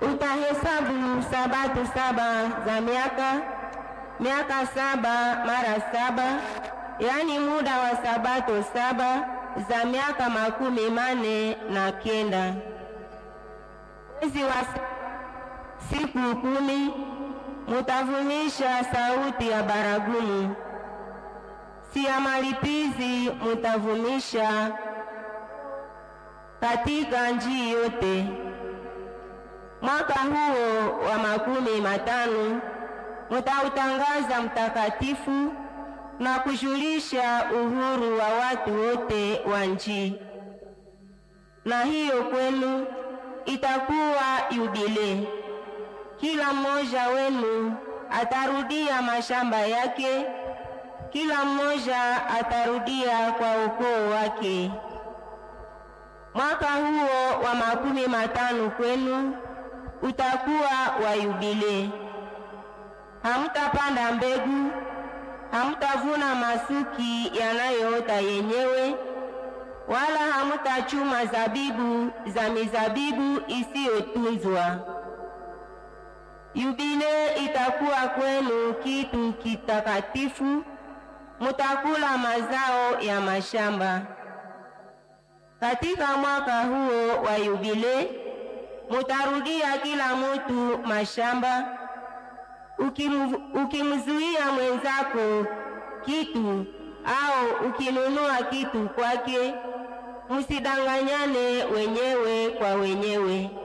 utahesabu sabato saba za miaka miaka saba mara saba, yaani muda wa sabato saba za miaka makumi mane na kenda. Mwezi wa siku kumi mutavumisha sauti ya baragumu, si ya malipizi mutavumisha katika njii yote. Mwaka huo wa makumi matano mutautangaza mtakatifu na kujulisha uhuru wa watu wote wa nchi, na hiyo kwenu itakuwa yubile. Kila mmoja wenu atarudia mashamba yake, kila mmoja atarudia kwa ukoo wake. Mwaka huo wa makumi matano kwenu utakuwa wa yubile. Hamtapanda mbegu, hamtavuna masuki yanayoota yenyewe, wala hamtachuma zabibu za mizabibu isiyotunzwa. Yubile itakuwa kwenu kitu kitakatifu, mutakula mazao ya mashamba. Katika mwaka huo wa yubile mutarudia kila mutu mashamba. Ukimzuia mwenzako kitu au ukinunua kitu kwake, musidanganyane wenyewe kwa wenyewe.